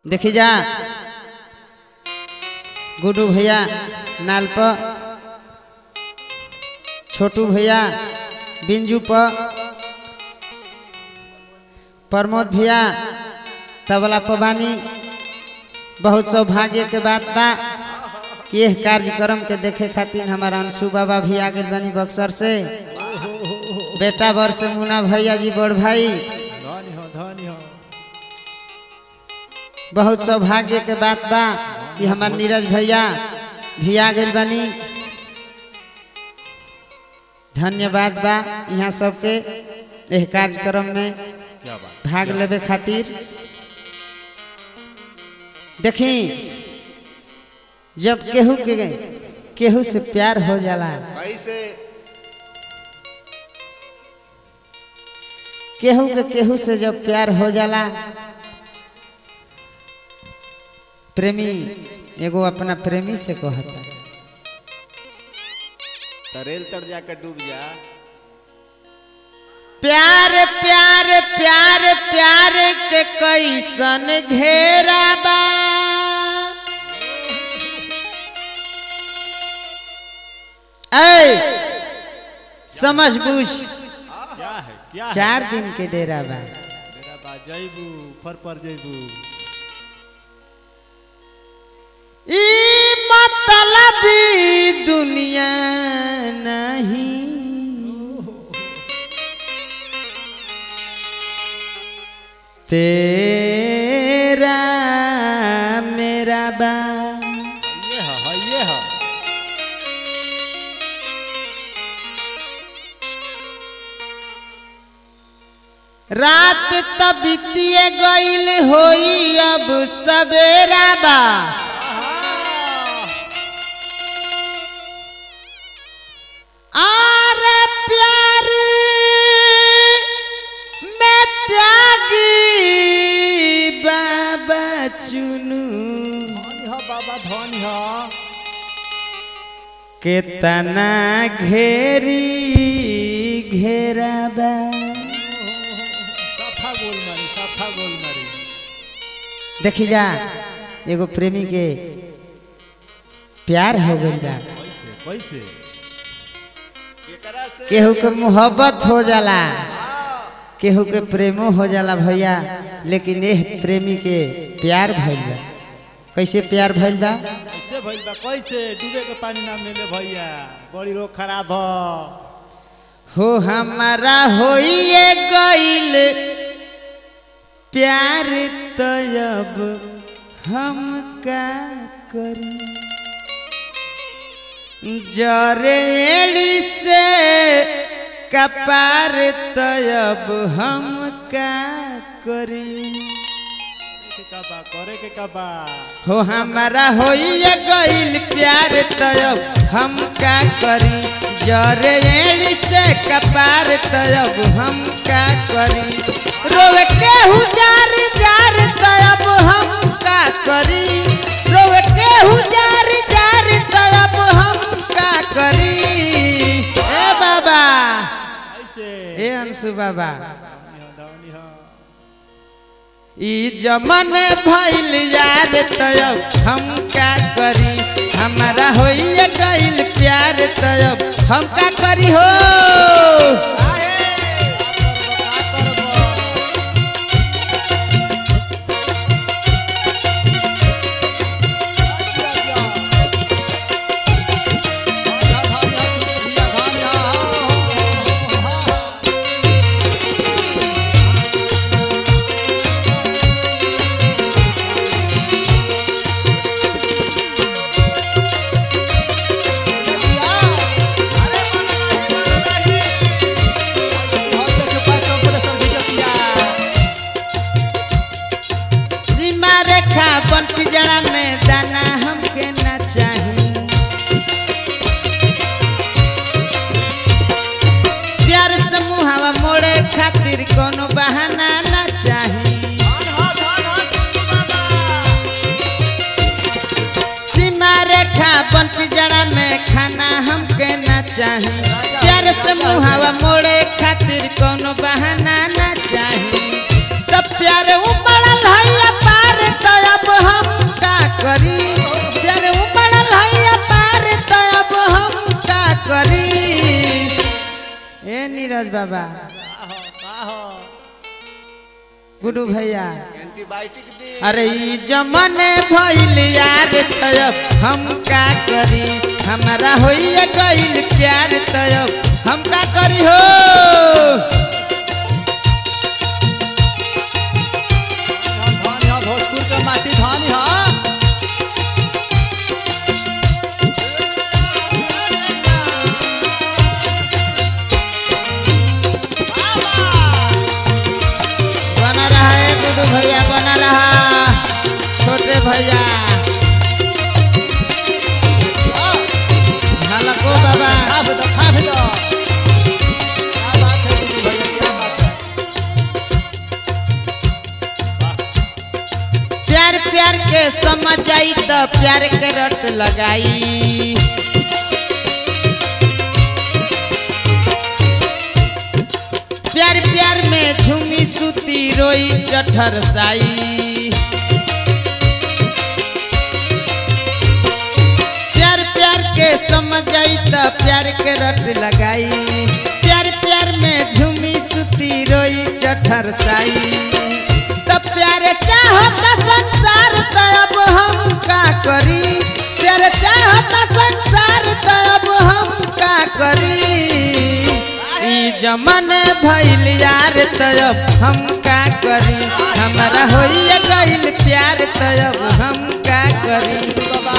देखी जा गुड्डू भैया नाल पर छोटू भैया बिंजू पर प्रमोद भैया तबला पवानी बहुत सौभाग्य के बात बा कि यह कार्यक्रम के देखे खातिर हमारा अंशु बाबा भी आ गए बनी बक्सर से बेटा बर से मुना भैया जी बड़ भाई धनी हो धनी हो बहुत सौभाग्य के बात बा कि हमार नीरज भैया भी आ गए बनी धन्यवाद बा यहाँ सबके एह कार्यक्रम में क्या बात भाग लेवे खातिर देखी जब केहू के केहू से प्यार हो जाला कैसे केहू के केहू से जब प्यार हो जाला प्रेमी एगो अपना प्रेमी से कहता तरेल तर जाकर डूब जा प्यार प्यार प्यार प्यार के कैसन घेरा बा ऐ समझ बूझ क्या है क्या है चार दिन के डेरा बा मेरा बा जैबू फर पर जैबू ई मतलबी दुनिया नहीं तेरा मेरा बा ये है है ये है रात तबितिए गईल होई अब सवेरा बा आर प्यार में त्यागी बाबा चुनू धनी हो बाबा धनी हो केतना घेरी घेराबा सफा गोल मारी सफा गोल मारी देखी जा एगो प्रेमी के प्यार हो गइल बा कैसे कैसे केकरा से केहू के मोहब्बत हो जाला केहू के प्रेमो हो जाला भैया लेकिन एह प्रेमी के प्यार भइल बा कैसे प्यार भइल बा कैसे भइल बा कैसे डूबे के पानी ना मिले भैया बड़ी रोग खराब हो हो हमारा होइए गइल प्यार तब हम का करी जरेली से कपार तब हम का करी के का बा करे के का बा हो हमारा होइए गइल प्यार तब हम का करी जरेली से कपार तब हम का करी रोवे केहू जार जार तब हम का करी रोवे केहू जार जार तब हम का करी ए बाबा कैसे ए अंशु बाबा धनी हो धनी हो ई जमन भइल यार तब हम का करी हमारा होइए गइल प्यार तब हम का करी हो सीमा रेखा बन पिजड़ा में दाना हमके ना चाही प्यार समूहवा मोड़े खातिर कोनो बहाना ना चाही सीमा रेखा बन पिजड़ा में खाना हमके ना चाही प्यार समूहवा मोड़े खातिर कोनो बहाना ना चाही तब प्यार उमड़ल है पार तो अब बाबा का हो का हो गुरु भैया एंटीबायोटिक दे अरे ई जमाने भइल यार तब हम का करी हमारा होइए गइल प्यार तब हम का करी हो धनी हो भोजपुर के माटी धनी हो बना रहा है गुरु भैया बना रहा छोटे भैया हलको बाबा खा दो खा दो क्या बात है गुरु भैया क्या बात है प्यार प्यार के समझ आई तो प्यार के रट लगाई प्यार प्यार में झूमी सुती रोई चठर साई प्यार प्यार के समझ आई तो प्यार के रट लगाई प्यार प्यार में झूमी सुती रोई चठर साई तो प्यार चाहता संसार तो अब हम का करी प्यार चाहता संसार तो अब हम का करी ई जमाने भइल यार तब हम का करी हमारा होइए गइल प्यार तब हम का करी बाबा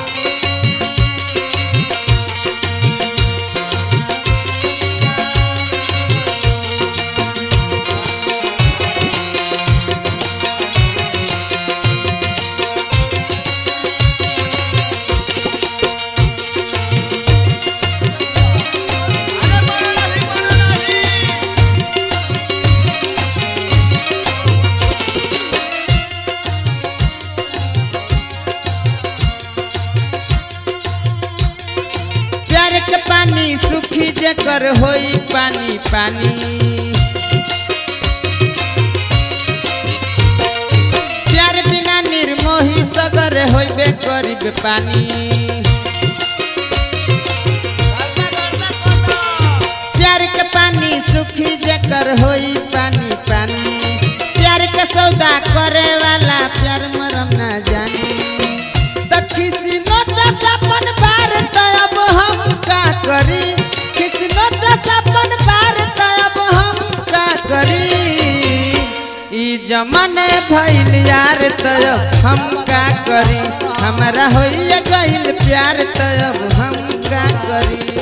प्यार के पानी सुखी जेकर होई पानी पानी प्यार बिना निर्मोही सगर होइबे करीब पानी प्यार के पानी सुखी जेकर होई पानी पानी प्यार के सौदा करे वाला प्यार मरम ना जानी त किसी नो चाचापन बार त अब हम का करी किसी नो चाचापन बार त अब हम का करी ई जमाने भइल यार तब हम का करी हमारा होइए गइल प्यार तब हम का करी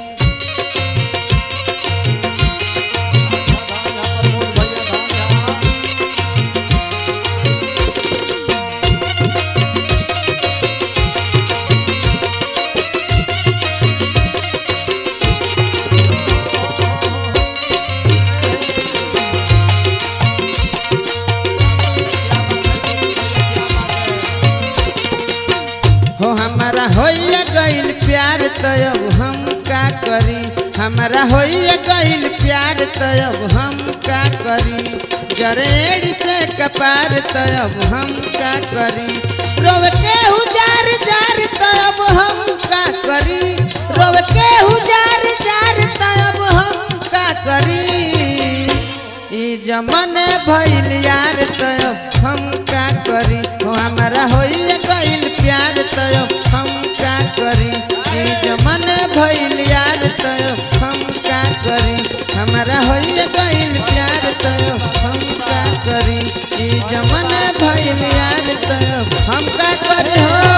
हो हमारा होइए गइल प्यार तब हम का करी हमारा होइए गइल प्यार तब हम का करी जरेड़ से कपार तब हम का करी रोव के हुजार जार तब हम का करी रोव के हुजार जार तब हम का करी ई जमाने भइल यार तब हम का करी हो हमारा होइए गइल प्यार तब हम का करी ई जमाने भइल यार तब हम का करी हमारा होइए गइल प्यार तब हम का करी ई जमाने भइल यार तब हम का करी हो